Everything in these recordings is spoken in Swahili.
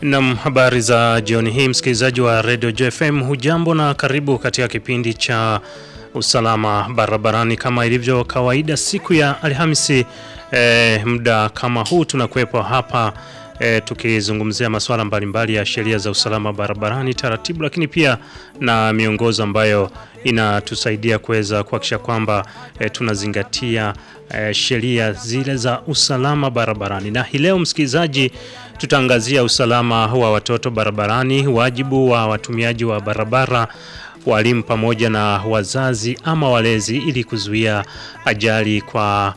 Nam, habari za jioni hii msikilizaji wa Radio JFM, hujambo na karibu katika kipindi cha usalama barabarani. Kama ilivyo kawaida, siku ya Alhamisi eh, muda kama huu tunakuwepo hapa eh, tukizungumzia masuala mbalimbali ya sheria za usalama barabarani, taratibu, lakini pia na miongozo ambayo inatusaidia kuweza kuhakikisha kwamba eh, tunazingatia eh, sheria zile za usalama barabarani. Na hii leo msikilizaji, tutaangazia usalama wa watoto barabarani, wajibu wa watumiaji wa barabara, walimu pamoja na wazazi ama walezi, ili kuzuia ajali kwa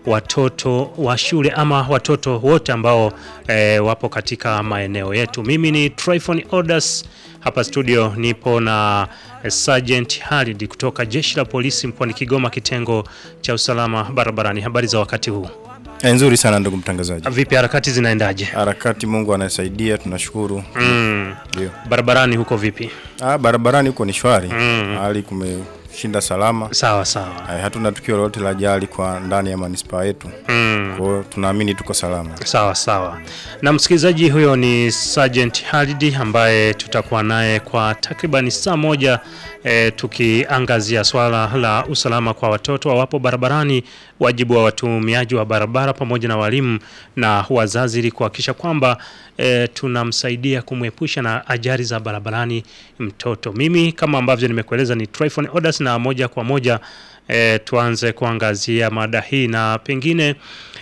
watoto wa shule ama watoto wote ambao eh, wapo katika maeneo yetu. Mimi ni Tryphon Odas, hapa studio nipo na Sergeant Halid kutoka Jeshi la Polisi mkoani Kigoma, kitengo cha usalama barabarani. Habari za wakati huu? Eh, nzuri sana ndugu mtangazaji. Vipi, harakati zinaendaje? Harakati Mungu anasaidia, tunashukuru. Mm. Ndio. Barabarani huko vipi? Ah, barabarani huko ni shwari. Hali kumeshinda salama. Sawa sawa. Hai, hatuna tukio lolote la ajali kwa ndani ya manispaa yetu. Mm. Kwa hiyo tunaamini tuko salama. Sawa sawa. Na msikilizaji, huyo ni Sergeant Halidi ambaye tutakuwa naye kwa takribani saa moja e, tukiangazia swala la usalama kwa watoto wawapo barabarani, wajibu wa watumiaji wa barabara pamoja na walimu na wazazi, ili kuhakikisha kwamba e, tunamsaidia kumwepusha na ajali za barabarani mtoto. Mimi kama ambavyo nimekueleza ni Tryphon Odas, na moja kwa moja e, tuanze kuangazia mada hii na pengine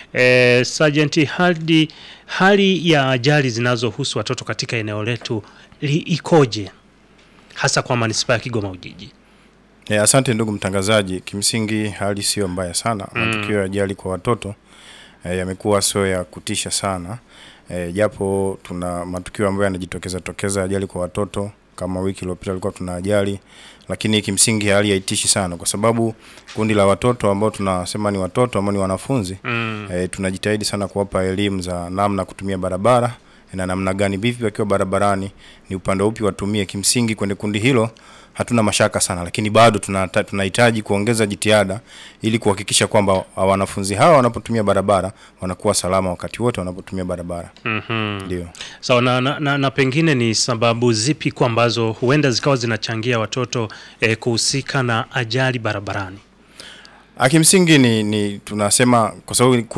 e, Sergeant Haldi, hali ya ajali zinazohusu watoto katika eneo letu li, ikoje hasa kwa manispaa ya Kigoma Ujiji? Eh, asante ndugu mtangazaji. Kimsingi hali sio mbaya sana. Matukio ya ajali kwa watoto eh, yamekuwa sio ya kutisha sana. Eh, japo tuna matukio ambayo yanajitokeza tokeza ajali kwa watoto kama wiki iliyopita ilikuwa tuna ajali, lakini kimsingi hali haitishi sana kwa sababu kundi la watoto ambao tunasema ni watoto ambao ni wanafunzi Mm. eh, tunajitahidi sana kuwapa elimu za namna kutumia barabara na namna gani vipi wakiwa barabarani ni upande upi watumie. Kimsingi kwenye kundi hilo hatuna mashaka sana, lakini bado tunata- tunahitaji kuongeza jitihada ili kuhakikisha kwamba wanafunzi hawa wanapotumia barabara wanakuwa salama wakati wote wanapotumia barabara. Mhm. Ndio. Sawa na, na, na, na pengine ni sababu zipi kwa ambazo huenda zikawa zinachangia watoto eh, kuhusika na ajali barabarani? Ah, Kimsingi ni, ni tunasema kwa sababu